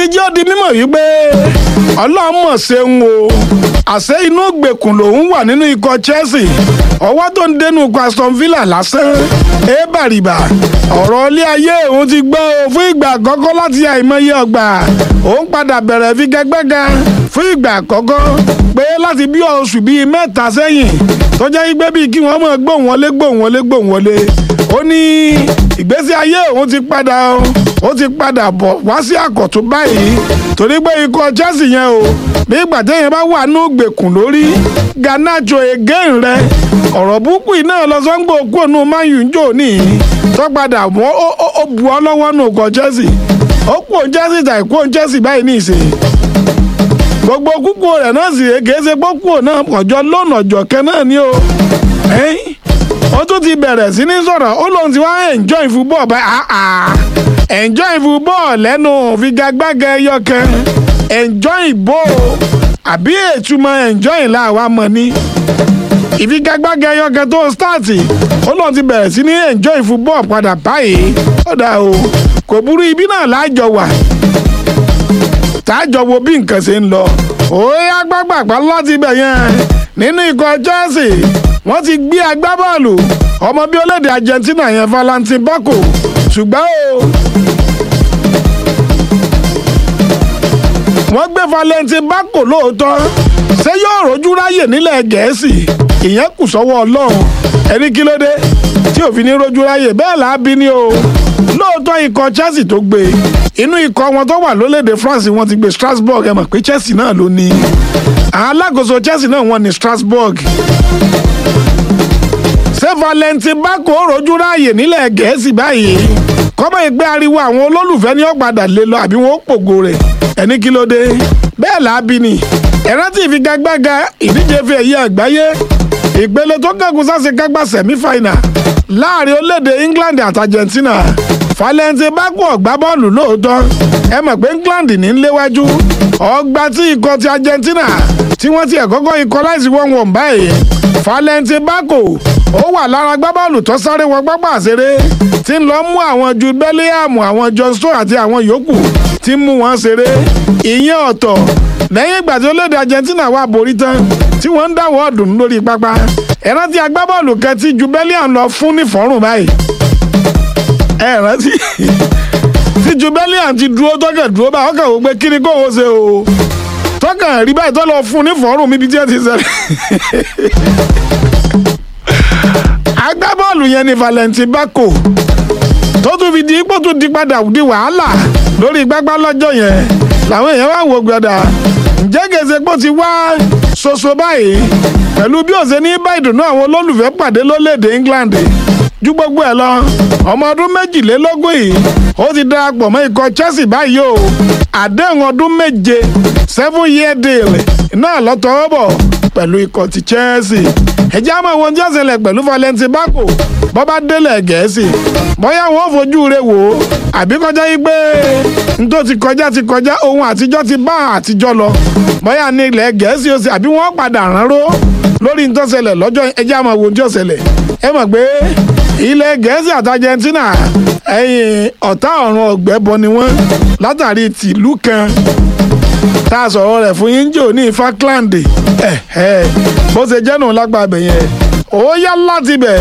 ti jẹ́ ó di mímọ̀ wípé ọlọ́mọ̀ ṣeun o àṣẹ inú gbèkùn lòun wà nínú ikọ̀ Chelsea ọwọ́ tó ń dénú ikọ̀ Aston Villa lásán ẹ bàrìbà ọ̀rọ̀ ilé ayé òun ti gbọ́ o fún ìgbà àkọ́kọ́ láti àìmọye ọgbà òun padà bẹ̀rẹ̀ figagbága fún ìgbà àkọ́kọ́ pé láti bí oṣù bíi mẹ́ta sẹ́yìn tó jẹ́ wípé bíi kí wọ́n mọ̀ gbóhùn wọlé gbóhùn wọlé gbóhùn wọlé ó ní ìgbésí ayé òun ti padà ó ti padà bọ̀ wá sí àkọ̀tún báyìí torí pé ikọ̀ Chelsea yẹn o bí ìgbà téèyàn bá wà ní ògbèkùn lórí Garnacho again rẹ ọ̀rọ̀ burúkú yìí náà lọ sọ́ngbò kú ònú Man U ń jò ní tó padà mọ́ ó bu ọ́ lọ́wọ́ nù kọ Chelsea ó kú òun Chelsea tàì kú òun Chelsea báyìí ní ìsìn gbogbo kúkú rẹ̀ náà sì rè kìí ṣe pọ́kú náà ọjọ́ lónà ọjọ́ kẹ́ náà ni o ó tún ti bẹ̀rẹ̀ sí ní sọ̀rọ̀ ó lóun ti wá enjoy football báyìí enjoy football lẹ́nu figagbága ẹyọ kan enjoy bó àbí ètùmọ̀ enjoy làwa mọ̀ ní ìfigagbága ẹyọ kan tó stáàtì ó lóun ti bẹ̀rẹ̀ sí ní enjoy football padà báyìí ó dà o kò burú ibi náà láàjọ wà táàjọ wo bí nǹkan ṣe ń lọ òye agbágbàgbà láti ibẹ̀ yẹn nínú ikọ̀ Chelsea wọ́n ti gbé agbábọ́ọ̀lù ọmọ bí orílẹ̀-èdè Argentina yẹn Valentin Bako ṣùgbọ́n o wọ́n gbé Valentin Bako lóòótọ́ ṣé yóò rojú ráyè nílẹ̀ Gẹ̀ẹ́sì ìyẹn kù sọ́wọ́ Ọlọ́run ẹni kí ló dé tí òfin ní rojú ráyè bẹ́ẹ̀ là á bí ní o lóòótọ́ ikọ̀ Chelsea tó gbé inú ikọ̀ wọn tó wà lólèdè France wọ́n ti gbé Strasbourg ẹ mọ̀ pé Chelsea náà ló ní àwọn alákòóso Chelsea náà wọ́n ní Strasbourg ṣé Valentin Bako rojú ráàyè nílẹ̀ Gẹ̀ẹ́sì báyìí kọ́mọ̀ ìgbé ariwo àwọn olólùfẹ́ ní ọ̀padà lé lọ àbí wọn ó pògo rẹ̀ ẹni kí ló dé bẹ́ẹ̀ làábí ni ẹ̀rántí ìfigagbága ìdíje fi ẹ̀yẹ àgbáyé ìpele tó kẹ́kùn sáṣekágbá sẹ̀mífàìnà láàrin orílẹ̀-èdè England àti Argentina Valentin Bako ọ̀gbá bọ́ọ̀lù lóòótọ́ ẹ mọ̀ pé England ní léwájú ọgbà tí ikọ̀ ti Argentina tí wọ́n ti ẹ̀kọ́kọ́ ikọ̀ láìsí wọ́n wọ̀n báyìí Valentin Bako ó wà lára gbábọ́ọ̀lù tó sáré wọ pápá àṣeré tí ń lọ mú àwọn ju Bellingham àwọn John Stones àti àwọn yòókù tí ń mú wọn ṣeré ìyẹn ọ̀tọ̀ lẹ́yìn ìgbà tí orílẹ̀-èdè Argentina wà borí tán tí wọ́n ń dáwọ́ ọ̀dùn lórí pápá ẹ̀rántí agbábọ́ọ̀lù kan tí ju Bellingham lọ fún ní fọ́rùn báyìí ẹ̀rántí tí ju Bellingham ti dúró tọ́kẹ̀ dúró báyìí ọkàn wò pé kí ni kò wọ́n ṣe o tọ́kàn rí báyìí tó lọ fún ní fọ́rùn mi bí tí ẹ ti ṣẹlẹ̀ agbábọ́ọ̀lù yẹn ni Valentin Bako tó tún fi di ipò tún di padà di wàhálà lórí gbágbá lọ́jọ́ yẹn làwọn èèyàn wá wò gbọdà ǹjẹ́ gèsè pọ̀ ti wá ṣoṣo báyìí pẹ̀lú bí ó ṣe ní bá ìdùnnú àwọn olólùfẹ́ pàdé lórílẹ̀‐èdè England ju gbogbo ẹ̀ lọ ọmọ ọdún méjìlélógún yìí ó ti darapọ̀ mọ́ ikọ̀ Chelsea báyìí o àdéhùn ọdún méje seven year deal náà lọ́tọ̀ọ́ bọ̀ pẹ̀lú ikọ̀ ti Chelsea ẹ̀jẹ̀ àmọ́ ìwọ̀n tí ó ṣẹlẹ̀ pẹ̀lú Valentin Bako bọ́bá délẹ̀ Gẹ̀ẹ́sì bóyá wọn ò fojú rẹ̀ wò ó àbí kọjá yí pé n tó ti kọjá ti kọjá ohun àtijọ́ ti bá àtijọ́ lọ bóyá ní ilẹ̀ Gẹ̀ẹ́sì ó sì àbí wọ́n padà ránró lórí n tó ṣẹlẹ̀ lọ́jọ́ ẹ̀jẹ̀ àmọ́ ìwọ̀n tí ó ṣẹlẹ̀ ẹ mọ̀ pé ilẹ̀ Gẹ̀ẹ́sì àti Argentina ẹ̀yìn ọ̀tá ọ̀run ọ̀gbẹ́bọ ni wọ́n látàrí tìlú kan tá a sọ̀rọ̀ rẹ̀ fún yín jò ní Falkland ẹ̀ ẹ̀ bó ṣe jẹ́ nù lágbàá bẹ̀ yẹn ó yá láti bẹ̀.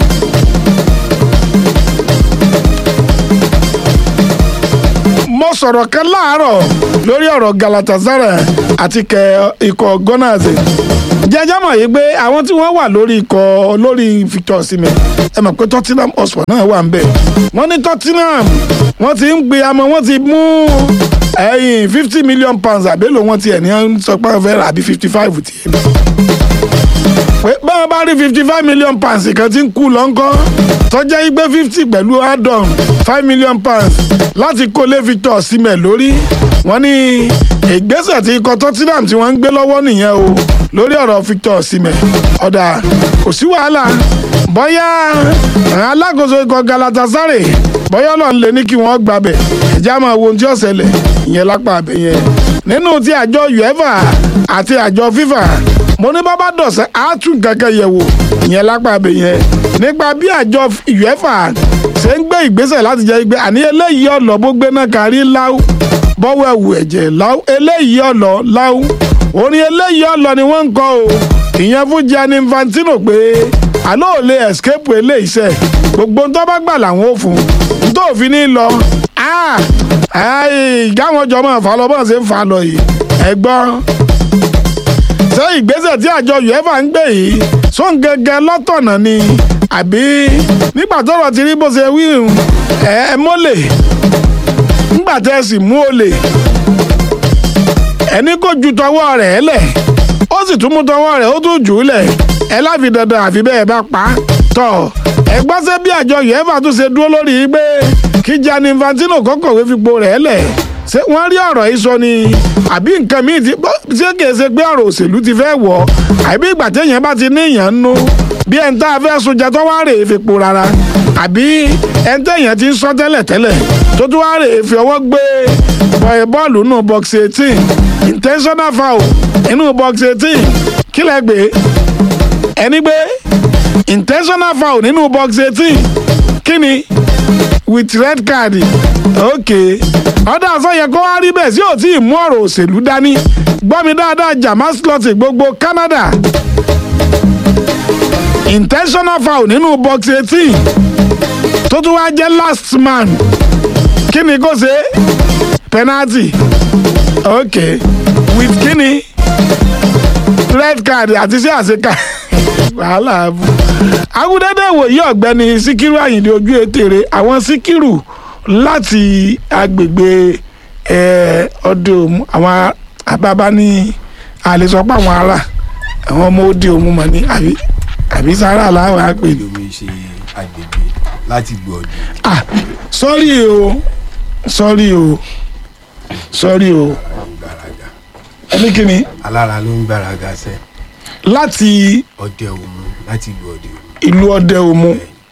mo sọ̀rọ̀ kan láàárọ̀ lórí ọ̀rọ̀ Galatasaray àti kẹ ikọ̀ Gunners jẹjẹ mọ̀ yìí pé àwọn tí wọ́n wà lórí ikọ̀ lórí Victor Osimhen ẹ mọ̀ pé Tottenham Hotspur náà wà ń bẹ̀ wọ́n ní Tottenham wọ́n ti ń gbé amọ̀ wọ́n ti mú ẹ̀yìn fifty million pounds àbélò wọn tiẹ̀ ní sọ pé wọ́n fẹ́ rà bí fifty five tiẹ̀ pé báwọn bá rí fifty five million pounds kan tí ń kú lọ́ńkọ́ tọ́jà igbe fifty pẹ̀lú add-on five million pounds láti kó lé Victor Osimhen lórí wọ́n ní ìgbésẹ̀ tí ikọ̀ Tottenham tí wọ́n ń gbé lọ́wọ́ nìyẹn o lórí ọ̀rọ̀ Victor Osimhen ọ̀dà kò sí wàhálà bóyá àwọn alákòóso ikọ̀ Galatasaray bóyá náà ń lè ní kí wọ́n gbàbẹ̀ ẹ̀já máa wo ohun tí ó ṣẹlẹ̀ ìyẹn lápá abẹ yẹn nínú ti àjọ UEFA àti àjọ FIFA mo ní bábá dọ̀sẹ̀ àátún kankan yẹ̀ wò ìyẹn lápá abẹ yẹn nípa bí àjọ UEFA ṣe ń gbé ìgbésẹ̀ láti jẹ́ pé àní eléyìí ọ̀nà bó gbé náà kárí láwù bọ́wọ́ ẹ̀wù ẹ̀jẹ̀ láwù eléyìí ọ̀lọ́ láwù orin eléyìí ọ̀lọ́ ni wọ́n ń kọ́ o ìyẹn fún Gianni Infantino pé àlọ́ ò lè escape eléyìí sẹ́ gbogbo ń tọ́ bá gbà làwọn ò fún un tó fi ní lọ gáwọn jọ máa fà lọ bọ́n ṣe ń fà lọ yìí ẹ̀gbọ́n ṣé ìgbésẹ̀ tí àjọ uefa ń gbé yìí sóun gẹ́gẹ́ lọ́tọ̀nà ni àbí nígbà tọ́rọ̀ ti rí bó ṣe wí ẹ mọ́lẹ̀ nígbà tẹ́ ẹ sì mú olè ẹni kò ju tọwọ́ rẹ̀ lẹ̀ ó sì tún mú tọwọ́ rẹ̀ ó tún jù ú lẹ̀ ẹ láfi dandan àfi bẹ́ẹ̀ bá pa á tọ̀ ẹ gbọ́ sẹ́ bí àjọ uefa tún ṣe dúró lórí pé kí Gianni Infantino kọ́kọ̀wé fipò rẹ̀ lẹ̀ ṣé wọ́n rí ọ̀rọ̀ yìí sọ ni àbí nǹkan míì ti ṣé kìí ṣe pé ọ̀rọ̀ òṣèlú ti fẹ́ wọ̀ àbí ìgbà téèyàn bá ti ní èèyàn ń nú bí ẹni tá a fẹ́ sunjẹ tó wá rèé fipò rárá àbí ẹni téèyàn ti ń sọ tẹ́lẹ̀ tẹ́lẹ̀ tó tún wá rèé fi ọwọ́ gbé bọ́ọ̀lù nù box eighteen intentional foul inú box eighteen kí lẹ gbé ẹni gbé intentional foul nínú box eighteen kí ni with red card okay ọ̀dà àsọyẹ kó wá rí bẹ́ẹ̀ sí ò tí ì mú ọ̀rọ̀ òṣèlú dání gbọ́ mi dáadáa Jamal Slaughter gbogbo Canada intentional foul nínú box eighteen tó tún wá jẹ́ last man kí ni kò ṣe penalty okay with kí ni red card àti sí àṣekà wàhálà abu agudẹ́dẹ́ wòye ọ̀gbẹ́ni Síkírù Àyìndé ojú ètèrè àwọn Síkírù láti agbègbè ọdẹ òmu àwọn àbábá ní àlesọpọ àwọn ará àwọn ọmọ òde òmu mọ ní àbí àbí sára làwọn àpè. lomi ṣe agbègbè láti gbọ́ ọdún. ah sọ́rí o sọ́rí o sọ́rí o gbàràgà ẹni kìíní alára ló ń gbàràgà sẹ́ láti ọdẹ òmu láti ìlú ọdẹ òmu. ìlú ọdẹ òmu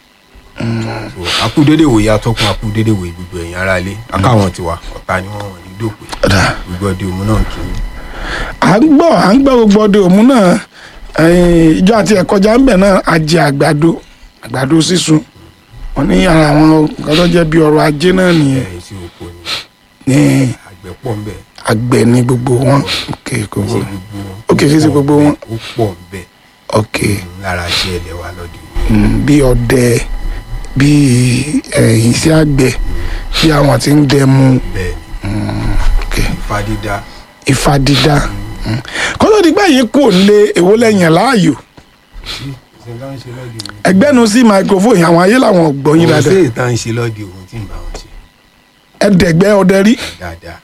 so akúdédé wòye atọ́kùn akúdédé wòye gbogbo ẹ̀yìn ara ilé akáwọn tiwa ọ̀tá ni wọ́n wọ̀n ní dòpè gbogbo ọdẹ òmu náà kì í. à ń gbọ́ à ń gbọ́ gbogbo ọdẹ òmu náà eh, ìjọ àti ẹ̀kọ́jà ń bẹ̀ náà ajé àgbàdo àgbàdo sísun wọn ní ara àwọn nǹkan tó jẹ́ bí ọrọ̀ ajé náà nìyẹn ẹ̀ sí oko ni ní àgbẹ̀ pọ̀ ńbẹ̀ àgbẹ̀ ní gbogbo wọn ok ṣe gbogbo gbogbo wọn. Ok, ṣe ṣe gbogbo wọn. ó pọ̀ ńbẹ̀ ok lára ṣe ẹlẹ́ wa lọ́dẹ òmu. mm, bí ọdẹ bí ẹ̀yìn sí àgbẹ̀ bí àwọn tí ń dẹmu bẹ́ẹ̀ ok ni ifá dídá ifá dídá mm. kó tó di pé yìí kò lé èwo lẹ́yìn láàyò sí ìṣẹ́ tá ń ṣe lọ́dẹ òmu. ẹgbẹ́nu sí microphone yìí, àwọn ayé làwọn ò gbọ́ yín Kò dáadáa sí ìta ń ṣe lọ́dẹ òmu tí ń bá wọn ṣe ẹ̀ẹ́dẹ̀gbẹ́ ọdẹ rí dáadáa.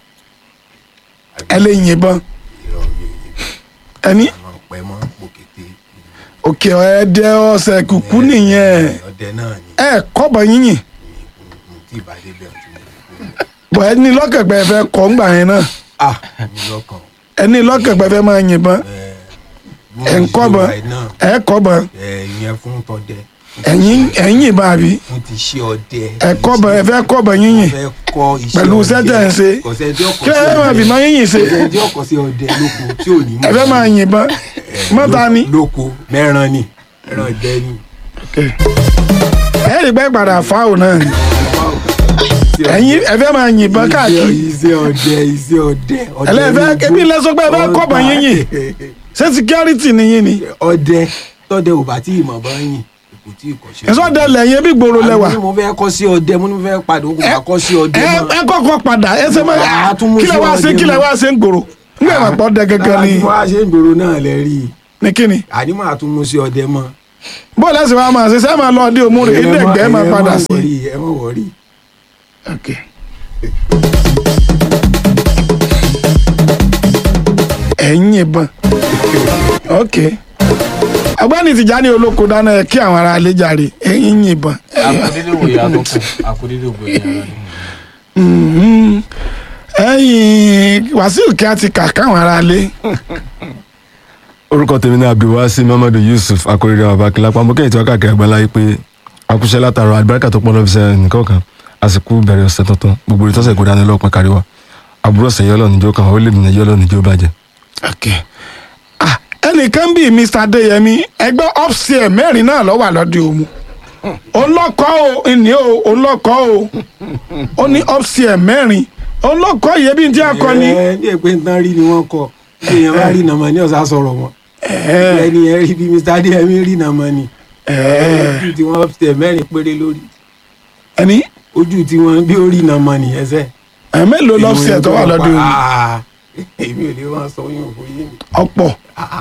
ẹ lè yìnbọn ìrọ̀ mi ò yẹ ẹni àwọn ọ̀pẹ mọ́ pòkété òkè ẹ̀ẹ́dẹ́ ọ̀sẹ̀ kùkú nìyẹn ọdẹ náà ni ẹ kọ́bọ̀ yínyìn mo tí ì bá débẹ̀ tí mo lè kó. bọ̀ ẹni lọ́kẹ̀pẹ́ fẹ́ kọ́ ńgbà yẹn náà ah mi lọ́kàn ẹni lọ́kẹ̀pẹ́ fẹ́ máa yìnbọn ẹ ẹ̀ ń kọ́bọ̀ ẹ̀ kọ́bọ̀ ẹ ìyẹn fún tọdẹ ẹ̀yìn ẹ̀yìn ìbọn àbí fún ti ṣe ọdẹ ẹ̀ kọ́bọ̀ ẹ̀ fẹ́ kọ́bọ̀ yínyìn fẹ́ kọ́ iṣẹ́ pẹ̀lú ọdẹ. sẹ́tẹ̀ ń ṣe kò sẹ́ni tí ó kọ́ kí sí ẹ máa ọdẹ. fi máa yínyìn ṣe kò sẹ́ni tí ó kọ́ sí ọdẹ lóko tí ò ní mọ̀ ẹ fẹ́ máa yìnbọn mọ́ta ni lóko mẹ́ran ni ẹran dẹ ni. ẹ rí pẹ́ padà fáwọn náà ni ẹ̀yìn ẹ fẹ́ máa yìnbọn káàkiri iṣẹ́ ọdẹ iṣẹ́ ọdẹ ọdẹ ẹlẹ́fẹ́ lóko. kébí lẹ́sọ pé ẹ fẹ́ kọ́bọ̀ yínyìn ṣé security nìyí ni ọdẹ tọdẹ ò bá tí ì mọ̀ bá yìn kò tí ì kọ́ sí ẹ̀sọ́ dẹ lẹ́yìn bí gbòòrò lẹ́wà àbí mo fẹ́ kọ́ sí ọdẹ mo ní mo fẹ́ padà ó kò bá kọ́ sí ọdẹ ẹ mọ́ ẹ kọ́kọ́ padà ẹ ṣe máa Àá tún mú kí lẹ sí wá ṣe ọdẹ kí lẹ mọ́. wá ṣe ń gbòòrò nígbà wà pọ̀ dẹ gẹ́gẹ́ ni àti wọ́n á ṣe ń gbòòrò náà lẹ rí i ní kíni àní máa tún mú sí ọdẹ mọ́ bó lẹ́sìn wa máa ṣe sẹ́ máa lọ ọdẹ òmùrè Ẹ má- ìdẹ́gbẹ́ máa ẹ má padà sí. wọrí, ẹ má wọrí Okay. ẹ̀yin ìbọn ok agbani Tìjání olóko dáná ẹ kí àwọn ará ilé jàre ẹ̀yin ìbọn akudede wo ya tó kù akudede wo ya lọ ni. Mhm. ẹ̀yin Wàsíù kí a ti kà káwọn ará ilé orúkọ tèmi ní abdulwasi mamadu yusuf akérèdé abakilapa mo kẹ́yìn tí wọ́n káàkiri àgbáńlá yìí pé akúṣẹ́ látàrọ àlùbáríkà tó pọ̀ lọ́ọ́ fi sẹ́ nìkan kan àsìkò bẹ̀rẹ̀ ọ̀sẹ̀ tuntun gbogbo ìtọ́sẹ̀ kó dání lọ́pọ̀ kárí wa àbúrò ọ̀sẹ̀ yọ́lọ̀ níjó kan orílẹ̀-èdè nàìjíríà lọ́ọ̀ níjó bàjẹ́. ok ah ẹnìkan bíi Mr Adéyẹmí ẹgbẹ́ upstairs mẹ́rin náà ló wà lọ́dẹ òmu olọ́kọ́ o ìní o olọ́kọ́ o ó ní upstairs mẹ́rin òun ló kọ́ ìyẹn bí n tí a kọ ni. ẹ ní èpè ń tán rí ni wọ́n kọ bí èèyàn bá rí nàmọ́ ní ọ̀sán sọ̀rọ̀ wọn ẹni ẹ rí bí mr adéyẹmí rí nàmọ́ ni ojú tí wọ́n tẹ̀ mẹ́rin péré lórí ẹni ojú tí wọ́n bí ó rí nàmọ́ ni ẹsẹ̀. ẹ̀ mélòó lọ́fíìsì tó wà lọ́dún yìí Ah, èmi ò lè wọ́n sọ yín òfin yín ọ̀pọ̀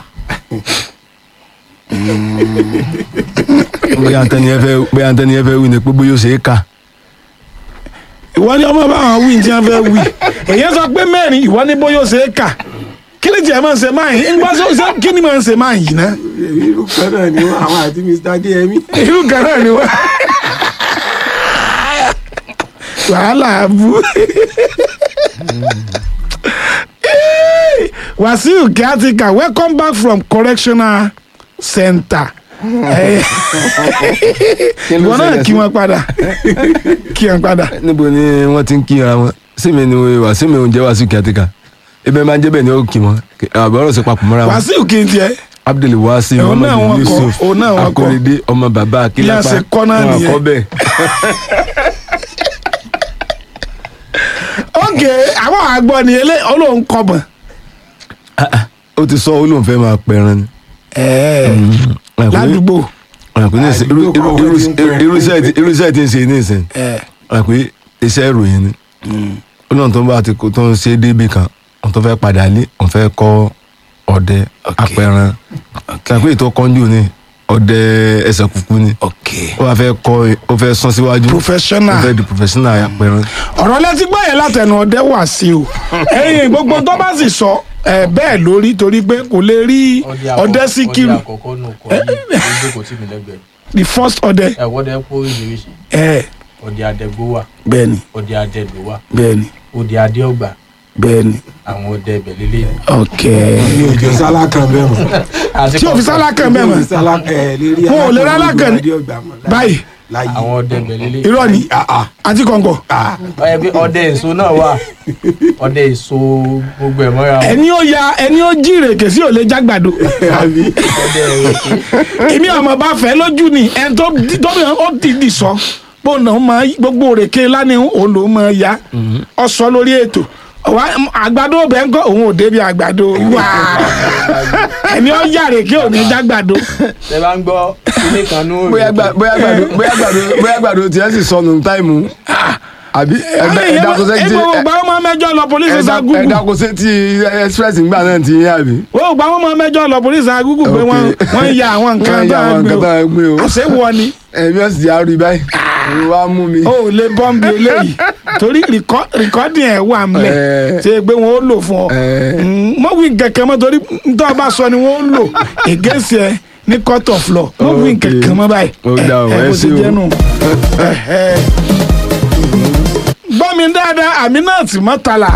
bóyá ntẹni ẹ fẹ́ bóyá ntẹni ẹ fẹ́ wí ni pé bóyá ó ṣe é kà ìwọ ni ọmọ bá wọn wí tí wọn fẹ́ wí èyí sọ pé mẹ́rin ìwọ ní bóyá ó ṣe é kà kí ni tiẹ̀ máa ń ṣe máa yìí ń gbọ́ sọ sọ kí ni máa ń ṣe máa yìí ná irú kan náà ni wọ́n àwọn àti mr adéyẹmí. irú kan náà ni wọ́n wàhálà bú Wàsíù Kíátíkà welcome back from correctional center ìwọ náà kí wọn padà kí wọn padà níbo ni wọ́n ti ń kíra wọn sími ni wà sími oúnjẹ wà sí kíátíkà ebe máa ń jẹ́ bẹ́ẹ̀ ni ó kì wọ́n àbọ̀rọ̀ sí papọ̀ mọ́ra wọn Wàsíù kí n tiẹ̀ abdul wasi Òun náà muhammadu wọ́n kọ, yusuf òun náà wọ́n kọ. akorede ọmọ bàbá akílápá ṣe kọ́ náà wọn nìyẹn. kọ́ bẹ́ẹ̀. ok àwọn àgbọ̀ ni ilé olóhùn kọ̀bọ̀n. ó ti sọ olóhùn fẹ́ máa pẹran ni. ládùúgbò àpò ní ìsìn irú- irú- irú- irú- irúṣẹ́ tí- irúṣẹ́ tí ń ṣe ní ìsìn àpò iṣẹ́ ìròyìn ni olóhùn tó ń bá ti kó tó ń ṣe débi kan òun tó fẹ́ padà lé òun fẹ́ kọ́ ọdẹ apẹran àpò ètò kọ́njú ni ọdẹ ẹsẹ̀ kúkú ni ok ó wàá fẹ́ kọ́ ó fẹ́ sán síwájú Professional. ó fẹ́ di professional apẹran. ọ̀rọ̀ lẹ́tí gbọ́ yẹn látẹnu ọdẹ wà sí o ẹ̀yìn gbogbo tó bá sì sọ ẹ̀ bẹ́ẹ̀ lórí torí pé kò lè rí ọdẹ síkírù ọdẹ àkọ́kọ́ nù kọ́ yìí ó jókòó tì mí lẹ́gbẹ̀ẹ́ the first ọdẹ ẹ̀ wọ́n dẹ́ kó oríṣiríṣi ẹ̀ ọdẹ adẹ́gbó wà bẹ́ẹ̀ni ọdẹ adẹ́dọ̀ wà bẹ́ẹ̀ni ọdẹ adéọgbà bẹ́ẹ̀ni àwọn ọdẹ ibẹ̀ lélẹ̀ ok mi ò jọ sálá kan bẹ́ẹ̀ mọ́. tí o fi sálá kan bẹ́ẹ̀ mọ̀ sálá ẹ̀ lè rí Wọn ò lè rí alákàn ní- adéọgbà mọ́ láyé. báyìí láyé. àwọn ọdẹ ibẹ̀ lélẹ̀ irọ́ ni àti kọ̀ǹkọ̀ ọyẹ bí ọdẹ èso náà wà ọdẹ èso gbogbo ẹ̀ mọ́ra wọn. ẹni ó ya ẹni ó jí ìrèké sí ò lè jágbàdo àbí ọdẹ èso èmi ọmọ bá fẹ́ lójú ni ẹni tó tó bí ó ti di sọ bó nà ó máa gbogbo òrèké lánìí òun ló máa ya ọ sọ lórí ètò ọwọ àgbàdo bẹ́ẹ̀ ń kọ́ òun ò débi àgbàdo wá ẹni ó yà rèké ò ní jágbàdo tẹ bá ń gbọ́ ilé kan ní bóyá gbà- bóyá gbàdo bóyá gbàdo bóyá gbàdo tiẹ̀ sì sọnù táìmù àbí ẹgbẹ́ ẹ̀dàkọ̀sẹ́ ti ẹgbẹ́ ògbà ọmọ mẹ́jọ lọ polisi sa gúgù ẹ̀dàkọ̀sẹ́ ti express ńgbà náà ti yín àbí. ògbà ọmọ mẹ́jọ lọ polisi sa gúgù pé wọ́n wọ́n ya àwọn nǹkan Wọ́n ya àwọn nǹkan tó tó ń gbé o. àṣẹ wọ ni ẹ̀mí ọ̀sìn ti àrùn báyìí òun wá mú mi. o ò lè bọ́m̀bì eléyìí torí rìkọ́- rìkọ́dì ẹ̀ wà mẹ́ Eh. ṣe pé wọ́n ó lò fún ọ Eh. Mm, mọ wí kẹ̀kẹ́ mọ́ torí ntọ́ bá sọ ni wọ́n ó lò against ẹ ní court of law mọ wí Okay. kẹ̀kẹ́ mọ́ báyìí Ó dà o, ẹ ẹ bó ṣé ṣe o. jẹ́ nù. Eh, eh. gbọ́ mi dáadáa Aminat Murtala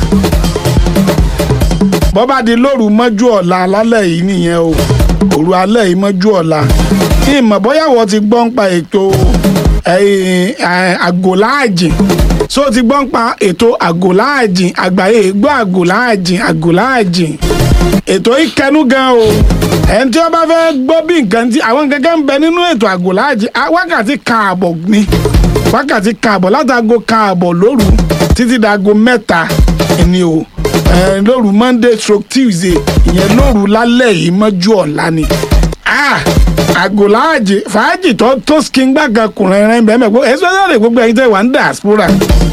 bọ́bá di lóru mọ́jú ọ̀la lálẹ́ yìí nìyẹn o òru alẹ́ yìí mọ́jú ọ̀la ìmọ̀ bóyá wọ́n ti gbọ́ ń pa ètò ẹ̀yìn, ẹ̀, àgòláàjìn so ti gbọ́ ń pa ètò àgòláàjìn àgbáyé gbọ́ àgòláàjìn àgòláàjìn ètò ìkẹnu gan o ẹni tí wọ́n bá fẹ́ gbọ́ bí nǹkan tí àwọn gẹ́gẹ́ ń bẹ nínú ètò àgòláàjìn á- wákàtí káàbọ̀ ni wákàtí káàbọ̀ látago káàbọ̀ lóru títí dago mẹ́ta ni o ẹ, lóru monday stroke tuesday ìyẹn lóru lálẹ́ yìí mọ́jú ọ̀la ni Ah, àgòláàjì fàájì tó tó skin gbàgà kùnrin rẹ bẹ́ẹ̀ mẹ́gbọ́ especially gbogbo ẹ̀yin tẹ́ wà ń diaspora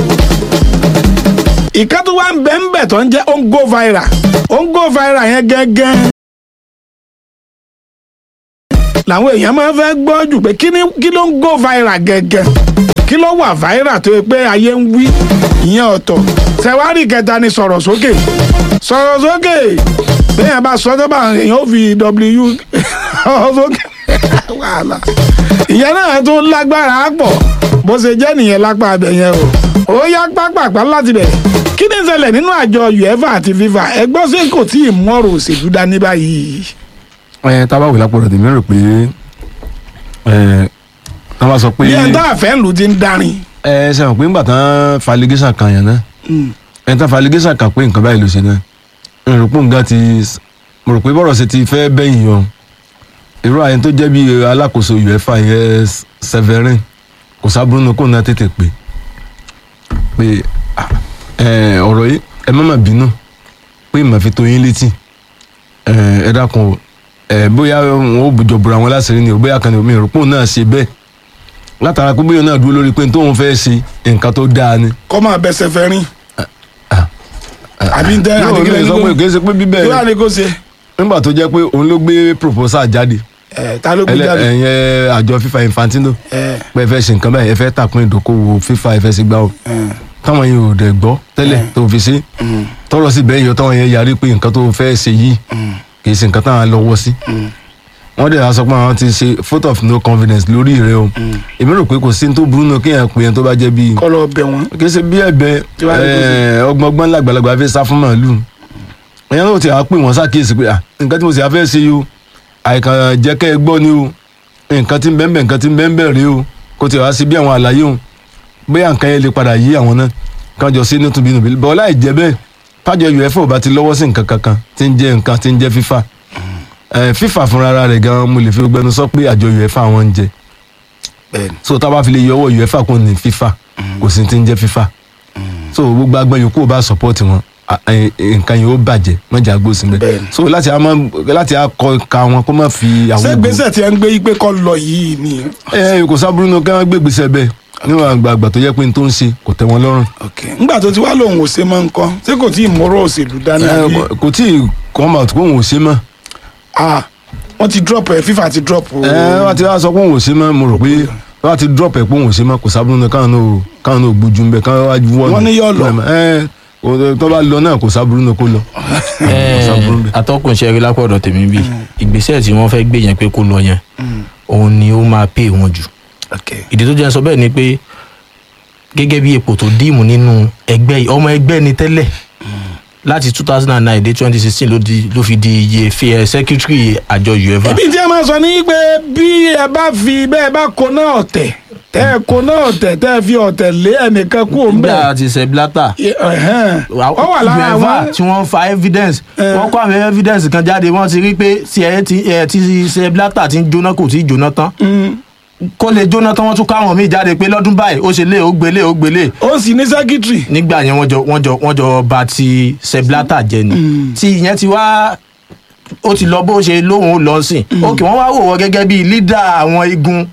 ìka tó wá ń bẹ́ ń bẹ̀ tó ń jẹ́ ó ń go viral ó ń go viral yẹn gẹ́gẹ́ làwọn èèyàn máa ń fẹ́ gbọ́ jù pé kí ni kí ló ń go viral gẹ́gẹ́ kí ló wà viral tó yẹ pé ayé ń wí ìyẹn ọ̀tọ̀ sẹ̀wárì kẹta ni sọ̀rọ̀ sókè sọ̀rọ̀ sókè bẹ́ẹ̀ bá sọ tó bá èèyàn ó fi w ọ̀rọ̀ sókè wàhálà ìyẹn náà tó lágbára pọ̀ bó ṣe jẹ́ nìyẹn lápá abẹ yẹn o ó yá pápápá láti bẹ̀ kí ni ìṣẹ̀lẹ̀ nínú àjọ uefa àti fifa ẹgbọ́n sí kò tí ì mú ọ̀rọ̀ òṣèlú dání báyìí ẹ tábà wò lápò rẹ̀ tèmi rò pé ẹ tá bá sọ pé bí ẹ̀ ń tá àfẹ́ ńlù ti ń darin. ẹ ṣe mọ̀ pé ńgbà tán faligéṣà kan yẹn náà ẹ tán faligéṣà kan pé nǹkan báyìí ló ṣe náà n rò pé nǹkan ti mo rò pé bọ́rọ̀ ṣe ti fẹ́ bẹ́yìn o irú àyẹn tó jẹ́ bí alákòóso uefa yẹn Severin kò sábúrú ní kó náà tètè pé pé ah, ẹ, ọ̀rọ̀ yìí ẹ má má bínú pé màá fi tó yín létí ẹ ẹ dákun o ẹ bóyá wọn ò jọ bùra wọn láṣìírí ni o bóyá kan ní omi ìrọ̀pọ̀ náà ṣe bẹ́ẹ̀ látara pé bóyá náà dúró lórí pé tóun fẹ́ ṣe nǹkan tó dáa ni. kọ́ máa bẹsẹ̀ fẹ́ rin àbí ń tẹ́ yóò àdìgílẹ̀ ní sọ pé kì í ṣe pé bíbẹ̀ kí wàá ní kó ṣe nígbà tó jẹ́ pé òun ló gbé proposal jáde ẹ̀ ta ló gbé ẹlẹ- jáde ẹ̀yẹn àjọ FIFA Infantino ẹ̀ pé ẹ fẹ́ ṣe nǹkan báyìí ẹ fẹ́ tàkùn ìdókòwò FIFA ẹ fẹ́ sí gbà ó táwọn yẹn ò dẹ̀ gbọ́ tẹ́lẹ̀ tó fi ṣe tọrọ sí bẹ́ẹ̀ yọ táwọn yẹn yarí pé nǹkan tó fẹ́ ṣe yìí kì í ṣe nǹkan táwọn lọ́wọ́ sí wọ́n dẹ̀ wá sọ pé àwọn ti ṣe vote of no confidence lórí rẹ o èmi rò pé kò sí ní tó burú náà kéèyàn pè yẹn tó bá jẹ́ bíi kọ́ lọ bẹ̀ wọ́n kì í ṣe bí ẹ̀bẹ̀ Tí wàá rí kó ṣe. ọgbọngbọn làgbàlagbà fi sá fún màálù ẹ̀yàn náà ti àá pè wọ́n ṣàkíyèsí pé ah, nǹkan tí mo sì á fẹ́ ṣe yìí o àìkàn jẹ́ kẹ́ ẹ gbọ́ ni o nǹkan tí ń bẹ́ẹ̀ bẹ́ẹ̀ nǹkan tí ń bẹ́ẹ̀ bẹ́ẹ̀ rí o kó ti wá sí bí àwọn àlàyé o bóyá nǹkan yẹn lè padà yí àwọn náà kàn jọ sí nítorí nùbí bọ́ láì jẹ́ bẹ́ẹ̀ tájọ uefa ò bá ti lọ́wọ́ sí nǹkan kankan tí ń jẹ́ nǹkan tí ń jẹ́ FIFA Eh, FIFA fúnra rẹ̀ gan mo lè fi gbẹnu sọ pé àjọ uefa wọn ń jẹ bẹ́ẹ̀ni so tá a bá fi lè yọ ọwọ́ uefa kún ní FIFA kò sí ti ń jẹ́ FIFA so gbogbo agbọn yòókù ò bá support wọn a- ẹ- ẹ- nǹkan yìí ó bàjẹ́ mọ́jà gbósìn bẹ́ẹ̀ Bẹ́ẹ̀ni. so láti a máa láti a kọ ka wọn kó má fi àwọn ṣé ògùn- gbèsè tí ẹ ń gbé yí pé kọ́ lọ yìí ni ẹ ẹ kò sábúrú náà kí wọ́n gbé gbèsè bẹ́ẹ̀ níwọ̀n àgbààgbà tó yẹ pé n tó ń ṣe kò tẹ́ wọn lọ́rùn ńgbà tó ti wá lòun ò ṣe mọ́ nǹkan ṣé kò tí ì mọ́rọ̀ òṣèlú dání Ẹ, àbí kò- kò tí ì come out pé òun ò ṣe mọ́ ah wọ́n ti drop ẹ̀ FIFA ti drop o ẹ wọ́n ti wá sọ pé òun ò ṣe mọ́ mo rò pé wọ́n ti drop ẹ̀ pé òun ò ṣe mọ́ kò sábúrú náà káwọn náà káwọn náà gbójú ń bẹ káwọn wá wọ́n Wọ́n ní yóò lọ. ẹ o- tó bá lọ náà kò sábúrú náà kó lọ. sábúrú bẹ́ẹ̀. atọ́kùn ṣe rí lápọ̀dọ̀ tèmi bí ìgbésẹ̀ tí wọ́n fẹ́ gbé yẹn pé kó lọ yẹn òun ni ó máa pè wọ́n jù okay ìdí tó jẹ́ sọ bẹ́ẹ̀ ni pé gẹ́gẹ́ bí ipò tó dìímù nínú ẹgbẹ́ yìí ọmọ ẹgbẹ́ ni tẹ́lẹ̀ láti two thousand and nine dé twenty sixteen ló di ló fi di iye fi ẹ secretary àjọ uefa ibi tí a máa sọ ní pé bí ẹ bá fi bẹ́ẹ̀ bá kó náà ọ̀tẹ̀ tẹ́ ẹ kó náà ọ̀tẹ̀ tẹ́ ẹ fi ọ̀tẹ̀ lé ẹnìkan kú òun bí bẹ́ẹ̀ a ti ṣe blata ọ wà lára uefa àwọn tí wọ́n fa evidence Eh. wọ́n kó àwọn evidence kan jáde wọ́n ti rí pé tí ẹ ti ẹ ti ṣe blata ti ń jóná kò tí ì jóná tán kó lè jóná tán wọ́n tún káwọn míì jáde pé lọ́dún báyìí ó ṣe lé ó gbélé ó gbélé ó sì ní sẹ́kítírì nígbà yẹn wọ́n jọ wọ́n jọ wọ́n jọ ba ti seblata jẹ ni tí ìyẹn ti wá ó ti lọ bó ṣe lóhùn ó lọ sìn òkè wọ́n wá wò wọ́n gẹ́gẹ́ bíi lídà àwọn igun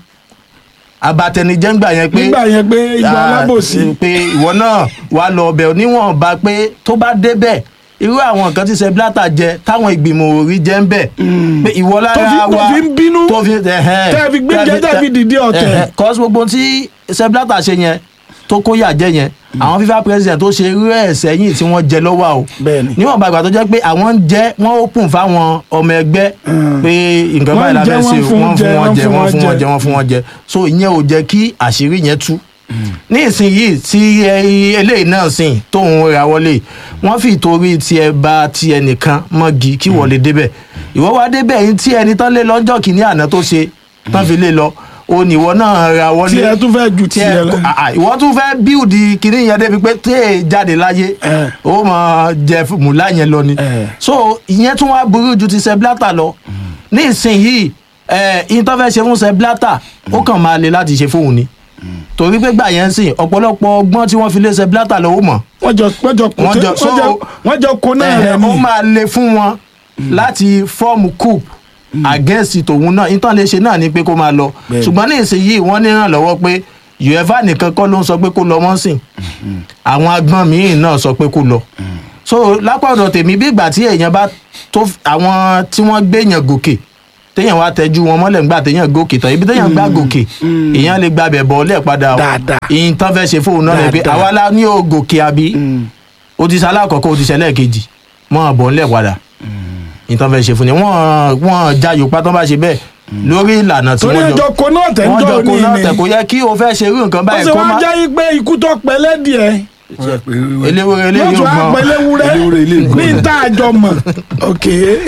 abatẹnijẹ́ ńgbà yẹn pé nígbà yẹn pé ìgbà ah, alábòsí pé ìwọ náà wàá lọ ọbẹ̀ níwọ̀nba pé tó bá débẹ̀ irú àwọn nǹkan tí seblata jẹ táwọn ìgbìmọ̀ òrí jẹ́ ń bẹ̀ pé ìwọ lára Tó fi- tó wa fi ń bínú, tó fi ẹ̀hẹ́n, tẹ́ fi gbé jẹ́, tẹ́ fi dìde ọ̀tẹ̀. ẹ̀hẹ́n, cause gbogbo tí seblata ṣe yẹn tó kó yà jẹ yẹn àwọn FIFA president tó ṣe irú ẹ̀ sẹ́yìn tí wọ́n jẹ lọ́wọ́ o Bẹ́ẹ̀ni. níwọ̀n bàgbà tó jẹ́ pé àwọn ń jẹ́ wọ́n open fáwọn ọmọ ẹgbẹ́ pé nǹkan Wọ́n báyìí la jẹ, fẹ́ wọ́n ṣe fún wọ́n jẹ, fún wọn wọ́n jẹ fún wọ́n wọn fún wọn jẹ. jẹ wọ́n fún wọn jẹ so ìyẹn ò jẹ́ kí àṣírí yẹn tú ní ìsinyìí tí ẹ- eléyìí náà sìn tóun ra wọlé wọ́n fi ìtorí tiẹ̀ ba ti ẹnìkan mọ́gi kí wọ́n lè débẹ̀ ìwọ wá débẹ̀ yín tí ẹni tán lé lọ́jọ́ kìíní àná tó ṣe tán fi lé lọ o ní ìwọ náà ra wọlé tí ẹ tún fẹ́ ju tí tiẹ̀ ẹ lọ ah, ah, ìwọ tún fẹ́ bíùdì kìíní yẹn débi pé tí èè jáde láyé Eh. ó mọ jẹ mùlá yẹn lọ ni Eh. so ìyẹn tún wá burú ju ti seblata lọ ní ìsinyìí ẹ ìyẹn tó fẹ́ ṣe fún seblata ó kàn máa le láti ṣe fóun ni torí pé gbà yẹn ń sìn ọ̀pọ̀lọpọ̀ ọgbọ́n tí wọ́n fi lé seblata lọ ó mọ̀ wọ́n jọ wọ́n jọ kó Wọ́n tẹ́- jọ- so- wọ́n jọ- wọ́n jọ kó náà ẹ, rẹ̀ ó ni máa le fún wọn láti fọ́ọ̀mù coup against tòun náà ìtàn lè ṣe náà ni pé kó máa lọ Bẹ́ẹ̀ni. ṣùgbọ́n ní ìsinyìí wọ́n ní ìrànlọ́wọ́ pé uefa nìkan kọ́ ló ń sọ pé kó lọ wọ́n sìn àwọn agbọ́n míì náà sọ pé kó lọ so lápá ọ̀dọ̀ tèmi bí ìgbà tí èèyàn bá tó àwọn tí wọ́n gbéyàn gòkè téèyàn wá tẹjú wọn mọ́lẹ̀ ńgbà téèyàn gòkè tán ibi téèyàn gbá gòkè èèyàn lè gbàbẹ̀ bọ̀ ọ́lẹ̀ padà o Dáadáa. ìyìn tán fẹ́ ṣe fóun náà lè pé Dáadáa. àwa la ní o gòkè àbí o ti sálá àkọ́kọ́ o ti ṣẹlẹ̀ kejì mọ́ ọ̀bọ̀ ńlẹ̀ padà ìtàn fẹ́ ṣe fún ni wọ́n wọ́n jayò pátá bá ṣe bẹ́ẹ̀ lórí ìlànà tí torí wọ́n ẹjọ́ kó náà tẹ̀ ń wọ́n jọ jọ kó ní náà ni tẹ̀ kó yẹ kí o fẹ́ ṣe irú nǹkan ó báyìí sì kó wá má jẹ́ pé ikú tó pẹ́ lẹ́dìẹ̀ eléwé yóò eléyìí tún ò á pẹ́ gbọ́n léwúrẹ́ ní ìta àjọ mọ̀ ok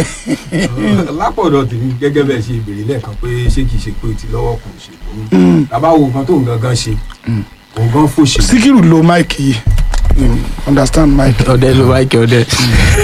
lápọ̀dọ̀ tèmi gẹ́gẹ́ bẹ́ẹ̀ ṣe ìbèrè lẹ́ẹ̀kan pé ṣé kìí ṣe pé ti lọ́wọ́ kò ṣe lóyún tàbá wo nǹkan tó ń gangan ṣe òun gan fòṣè síkírù lo máìkì yìí Mm, understand máìkì ọdẹ ló bá kí ọdẹ.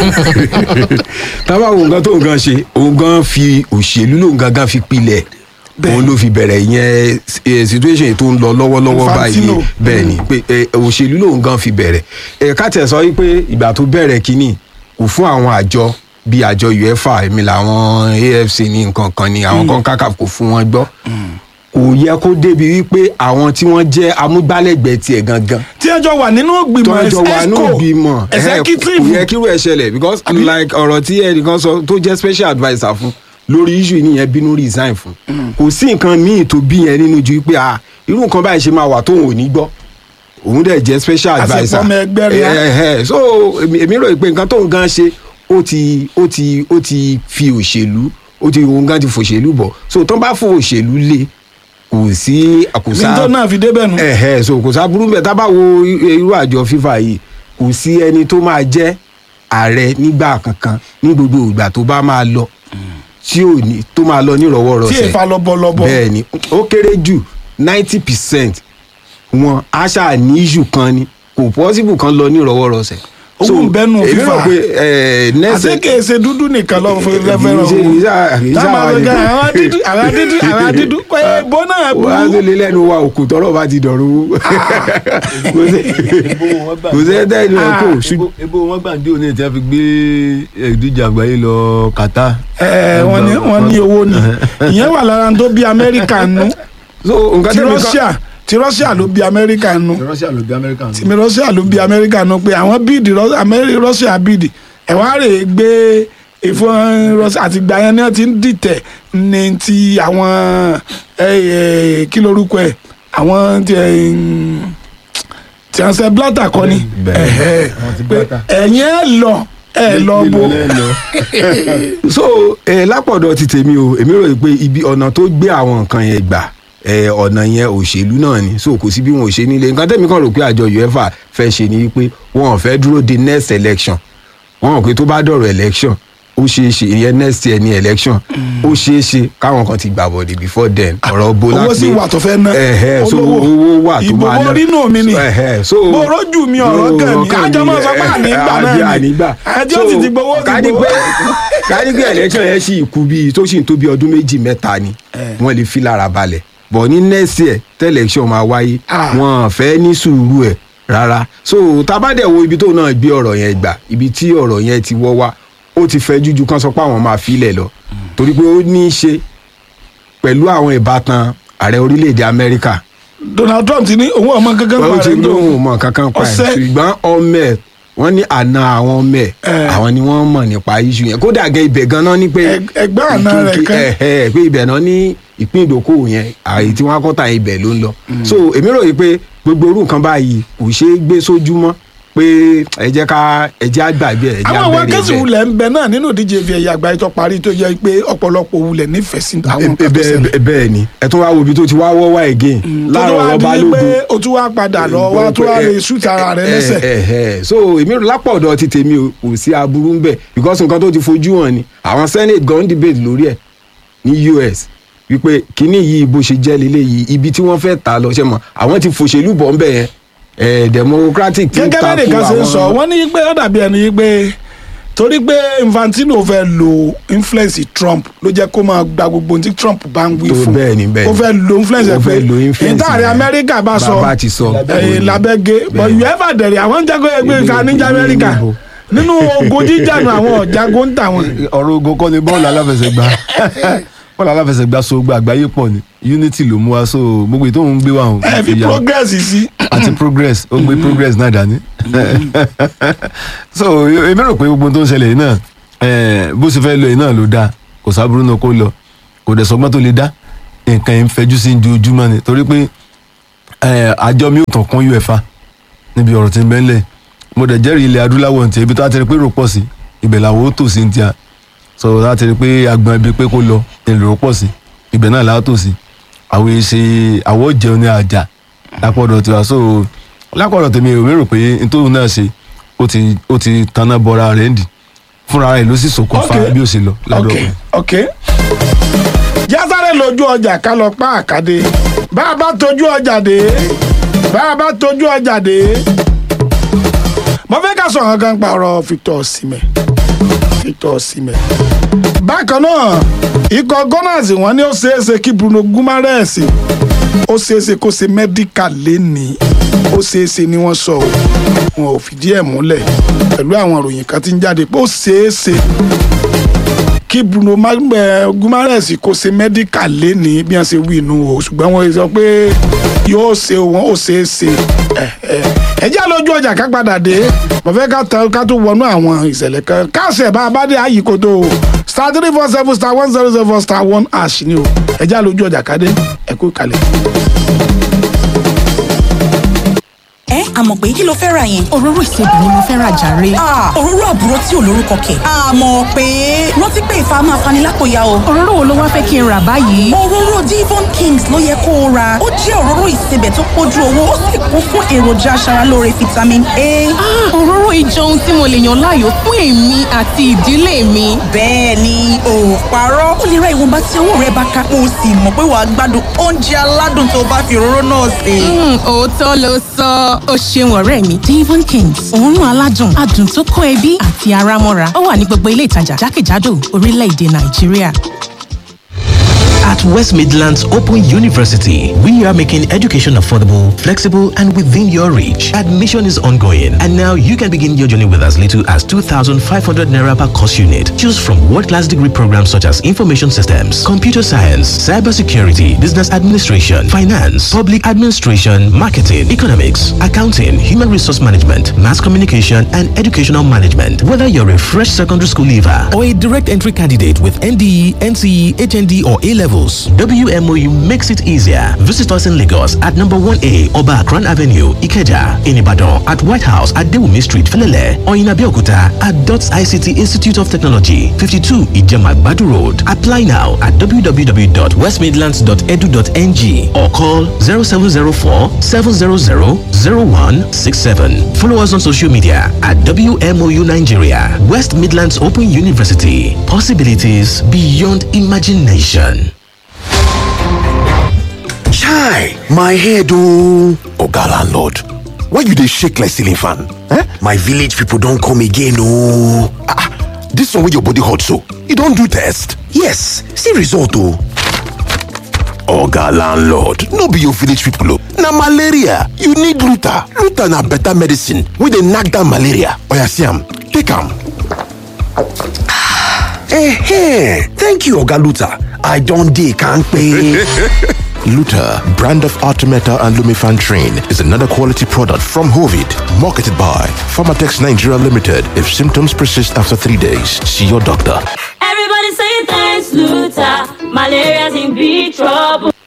tàbá wo nǹkan tó ń gan ṣe òun gan fi òṣèlú lòun gangan fi pilẹ̀ Bẹ́ẹ̀. òun ló fi bẹ̀rẹ̀ ìyẹn eh, situation yìí tó ń lọ lọ́wọ́lọ́wọ́ báyìí Infantino. bẹ́ẹ̀ ni pé eh, òṣèlú lòun gan fi bẹ̀rẹ̀ ẹ̀ ká tẹ̀ sọ wípé ìgbà tó bẹ̀rẹ̀ kínní kò fún àwọn àjọ bíi àjọ uefa èmi làwọn afc ní nǹkan kan ni àwọn kan kákà kò fún wọn gbọ́ kò yẹ kó débi wípé àwọn tí wọ́n jẹ́ amúgbálẹ́gbẹ̀ẹ́ tiẹ̀ gangan tí ẹ jọ wà nínú tó ìgbìmọ̀ ń jọ wà ní ìgbìmọ̀ ẹ̀hẹ́, kò executive yẹ kírú ẹ̀ ṣẹlẹ̀ because Àbí? like ọ̀rọ̀ tí ẹnìkan sọ tó jẹ́ special adviser fún lórí issue nìyẹn bínú resign fún kò sí nǹkan míì tó bí yẹn nínú ju pé ah irú nǹkan báyìí ṣe máa wà tóun ò ní gbọ́ òun dẹ̀ jẹ́ special Àṣepọ̀ adviser ọmọ ẹgbẹ́ rẹ̀ á. Ẹ̀hẹ́, so èmi èmi rò pé nǹkan tóun gan ṣe ó ti ó ti ó ti fi òṣèlú ó ti òun gan ti fòṣèlú bọ̀ so tó bá fò òṣèlú lé kò sí àkùsà nítorí náà fi débẹ̀ nù. ẹ̀hẹ́ so kò sábúrú bẹ́ẹ̀ tá bá wo irú àjọ fífa yìí kò sí ẹni tó máa jẹ́ ààrẹ nígbà kankan ní gbogbo ìgbà tó bá máa lọ tí ò ní tó máa lọ tí nírọ̀wọ́rọ̀sẹ̀ èèfà lọ́bọ̀lọ́bọ̀ bẹ́ẹ̀ ni ó kéré jù ninety percent wọn aṣá ní issue kan ni kò possible kan lọ nírọ̀wọ́rọ̀sẹ̀. Owó ń bẹ́nu èmi FIFA. rò pé ẹ̀ nẹ́sẹ̀ àti kèsè dúdú nìkan lọ fún rẹfẹrẹ Kì í ṣe- kì í ṣe- kì í ṣe táwọn àwa àgbẹ̀gà nìkan. àwọn dúdú àwọn dúdú àwọn dúdú pé bọ́nà wà á tó burú lé lẹ́nu wa òkú tọ́rọ̀ bá ti dọ̀rọ̀ kò sí kò sí ẹ̀ tẹ́ ẹni wọn kò ṣùgbọ́n ebo wọn gbàǹdé òní tí wọn fi gbé ìdíje àgbáyé lọ Qatar. ẹ wọn ní wọn ní owó ni ìyẹn wà lára tó bí amẹ́ríkà nù so nǹkan ti tẹ́mi kan Russia ti Russia ló bí amẹ́ríkà nù Russia ló bí Amẹ́ríkà nù. tìmí Russia ló bí amẹ́ríkà nù pé àwọn bíìdì Ru- Amẹ́rí- Russia bíìdì ẹ̀ wá rè é gbé ìfọ̀n Russia àti gbà yẹn ni wọ́n ti ń dìtẹ̀ ní ti àwọn ẹ, ẹ, kí lorúkọ ẹ̀ àwọn ti ẹ̀, ń, tí wọ́n ṣe blata kọ́ ni Bẹ́ẹ̀. ẹ̀hẹ́, Àwọn ti pé Blatter. ẹ̀yin ẹ̀ lọ ẹ̀ lọ bo Lílọ lẹ́lọ. so ẹ lápọ̀dọ̀ ti tèmi o èmi rò pé ibi ọ̀nà tó gbé àwọn nǹkan yẹn gbà ẹ ọ̀nà yẹn òṣèlú náà ni so kò sí bí wọn ò ṣe nílé nǹkan tẹ́mi kan rò pé àjọ uefa fẹ́ ṣe ni wípé wọn ò fẹ́ dúró de next election wọn ò pé tó bá dọ̀rọ̀ election ó ṣeé ṣe ìyẹn next year ni election ó ṣeé ṣe káwọn kan ti gbà bọ̀dẹ̀ before then ọ̀rọ̀ bọ́lá owó sì wà tó fẹ́ ná ẹ̀hẹ́ so olówó. owó wà tó ìbò máa ná orí nù mí ni ẹ̀hẹ́ so bó rójú mi ọ̀rọ̀ kàn ní kàn kájọ ní, máa sọ pé ẹ̀, ànígbà àbí náà ni ànígbà ẹjọ́ sì ti gbowó ti ká ní gbowó. pé ká ní pé election yẹn sì kú bíi tó sì ń tó bíi ọdún méjì mẹ́ta ni wọ́n lè fi lára balẹ̀ bọ̀ ní next year tẹ́ election máa wáyé Ah. wọn fẹ́ ní sùúrù ẹ̀ rárá so tabadẹ̀ wo ibi tó náà gbé ọ̀rọ̀ yẹn gbà ibi tí ọ̀rọ̀ yẹn ti wọ́ wá ó ti fẹ́ jújú kan sọ pé àwọn máa filẹ̀ lọ torí pé ó ní í ṣe pẹ̀lú àwọn ìbátan ààrẹ orílẹ̀-èdè amẹ́ríkà Donald Trump ti ní òun ọmọ kankan ó pa ti rẹ̀ ń tó lóhùn mọ kankan pa ẹ Ọ̀sẹ̀. ṣùgbọ́n ọmọ ẹ wọ́n ní àna àwọn ọmọ ẹ Eh. àwọn ni wọ́n mọ̀ nípa iṣu yẹn kódà gẹ ibẹ̀ ganan ní pé Ẹg- ẹgbẹ́ àna rẹ̀ kí- kan. ẹ ẹ pé ibẹ̀ náà ní ìpín ìdókòwò yẹn àyè tí wọ́n á kọ́ta ibẹ̀ ló ń lọ so èmi rò yìí pé gbogbo orú nǹkan báyìí kò ṣeé gbé sójú mọ́ pé ẹ jẹ́ ká ẹ jẹ́ àgbàgbé ẹ jẹ́ àwọn àwọn abẹ́rẹ́ akẹ́sì bẹ́ẹ̀. wulẹ̀ ń bẹ náà nínú ìdíje fi ẹ̀yà àgbáyé tó parí tó jẹ́ pé ọ̀pọ̀lọpọ̀ wulẹ̀ nífẹ̀ẹ́ sí àwọn nǹkan tó bẹ́ẹ̀ ṣẹlẹ̀. bẹ́ẹ̀- bẹ́ẹ̀ ni ẹ tún wá wo ibi tó ti wá wọ́wọ́ again tó tó láàárọ̀ wá ọba di pé lógun o tún wá padà lọ wá tó wá lè ṣùtì ara rẹ lẹ́sẹ̀. ẹ ẹ so èmi rò lápọ̀dọ̀ ti tèmi o, kò sí aburú ń bẹ̀ because nǹkan tó ti fojú hàn ni àwọn senate gan debate lórí ẹ̀ ní us wípé kínní yìí bó ṣe jẹ́ lélẹ̀ yìí ibi tí wọ́n fẹ́ ta lọ ṣe mọ̀ àwọn ti fòṣèlú bọ̀ ń bẹ̀ yẹn ẹ̀ democratic ti ń gẹ́gẹ́ ta bẹ́ẹ̀ nìkan ṣe ń fún sọ àwọn wọ́n ní pé ó dàbí ẹni pé torí pé Infantino fẹ́ lo influence Trump ló jẹ́ kó máa gba gbogbo ohun tí Trump bá ń wí tó fún bẹ́ẹ̀ ni bẹ́ẹ̀ ó ni. fẹ́ lo influence Ó ẹ̀ pé fẹ́ lo influence ìtàrí yẹn. Amẹ́ríkà bá sọ bàbá ti sọ ẹ̀yìn labẹ́gẹ́ but Bẹ́ẹ̀ ni. uefa dẹ̀rẹ̀ àwọn ń jago ẹgbẹ́ ìka níjà Amẹ́ríkà Níbo? nínú ogun jíjà nù àwọn ọ̀jago ń tà wọ́n. ọ̀rọ̀ ogun kọ́ ni bọ́ọ̀lù aláfẹsẹ̀gbá bọ́ọ̀lù aláfẹsẹ̀gbá so gba àgbáyé pọ̀ ni unity ló mú wa so gbogbo ètò òun gbé wa hàn ẹ fi ìyá progress sí. àti progress ó gbé progress náà dání so èmi rò pé gbogbo ohun tó ń ṣẹlẹ̀ yìí náà eh, bó ṣe fẹ́ lọ yìí náà ló dáa kò sábúrú náà kó lọ kò dẹ̀ sọgbọ́n tó lè dá nǹkan yìí ń fẹjú sí ojoojúmọ́ ni torí pé eh, àjọ mi ò tàn kún uefa níbi ọ̀rọ̀ tí ń bẹ́ńlẹ̀ mo dẹ̀ jẹ́rìí ilẹ̀ adúláwọ̀ ntì ibi tó a ti rí pé rò pọ̀ sí ibẹ̀ làwọn ó tò sí ntì à so láti rí pé agbọn ibi pé kó lọ èrò pọ̀ sí ibẹ̀ náà làwọn tò sí àwọn èsì àwọ̀ jẹun ní àjà lápọ̀dọ̀ tiwa so lápọ̀dọ̀ tèmi ò mérò pé nítorí náà ṣe ó ti ó ti tanná bọra rẹ̀ ń dì fúnra rẹ̀ ló sì ṣokùnfà Okay. bí ó ṣe lọ lọ́dọ̀ ok rẹ̀. ok jásáré lójú ọjà ká lọ pa àkàdé bá a bá tójú ọjà dé bá a bá tójú ọjà dé mo fẹ́ ká sọ̀rọ̀ gan pa ọ̀rọ̀ Victor Osimhen Victor Osimhen bá bákan náà ikọ̀ gunners wọ́n ní ó ṣeéṣe kí bruno gumares ó ṣeéṣe kó ṣe medical lénìí ó ṣeéṣe ni wọ́n sọ ọ́ wọn ò fìdí ẹ̀ múlẹ̀ pẹ̀lú àwọn ìròyìn kan tí ń jáde pé ó ṣeéṣe kí bruno Mag- eh, gumares kó ṣe medical lénìí bí wọ́n ṣe wí inú o ṣùgbọ́n wọ́n sọ pé yóò ṣe wọn ó ṣeéṣe ẹ jẹ́ lójú ọjà ká padà dé mo fẹ́ ká tán ká tó wọnú àwọn ìṣẹ̀lẹ̀ kan káṣẹ̀ bá a bá dé àyíkótó o star three four seven star one zero zero four star one ash ni o ẹ jẹ́ lójú ọjà ká dé ẹ kú kalẹ̀. ẹ àmọ̀ pé kí ló fẹ́ ra yẹn. òróró ìsebì ni mo fẹ́ ra jàre. Ah, òróró àbúrò tí ò lórúkọ kẹ̀. àmọ̀ pé rántí pé ìfà máa fani lápòyà o. òróró wo ló wá fẹ́ kí n rà báyìí. òróró divon kings ló yẹ kó o ra ó jẹ́ òróró ìsebẹ̀ tó pójú owó ó sì kún fún èròjà aṣaralóore vitamin a. Ah, òróró ìjọ ohun tí mo lè yàn láàyò fún èmi àti ìdílé mi. bẹ́ẹ̀ ni ò parọ́ ó lè ra ìwọ̀nba tí owó rẹ bá ká o sì mọ̀ pé wàá gbádùn oúnjẹ aládùn tó bá fi òróró náà sè. Mm, òótọ́ ló sọ ó ṣeun ọ̀rẹ́ mi devon kings òórùn aládùn adùn tó kó ẹbí àti ara mọ́ra ó wà ní gbogbo ilé ìtajà jákèjádò orílẹ̀-èdè nàìjíríà. At West Midlands Open University, we are making education affordable, flexible, and within your reach. Admission is ongoing, and now you can begin your journey with as little as 2,500 naira per course unit. Choose from world-class degree programs such as information systems, computer science, cybersecurity, business administration, finance, public administration, marketing, economics, accounting, human resource management, mass communication, and educational management. Whether you're a fresh secondary school leaver or a direct entry candidate with NDE, NCE, HND, or A levels, WMOU makes it easier. Visit us in Lagos at number 1A Oba Akran Avenue, Ikeja, in Ibadan, at White House at Dewumi Street, Felele, or in Abeokuta at DOTS ICT Institute of Technology, 52 Ijema Badu Road. Apply now at www.westmidlands.edu.ng or call 0704 700 0167. Follow us on social media at WMOU Nigeria, West Midlands Open University. Possibilities beyond imagination. Chai, my head oh. Oga landlord, why you dey shake like ceiling fan? Eh? My village people don come again oh. Ah, ah, this one wey your body hot so, you don do test? Yes, see result oh. Oga landlord, no be your village people oh. Na malaria, you need Luta. Luta na better medicine wey dey knack down malaria. Oya see am, take am. Eh, thank you Oga Luta. I don dey kampe. Luta, brand of Artemeta and Lumifan Train, is another quality product from Hovid, marketed by Pharmatex Nigeria Limited. If symptoms persist after three days, see your doctor. Everybody say thanks, Luther. Malaria's in big trouble.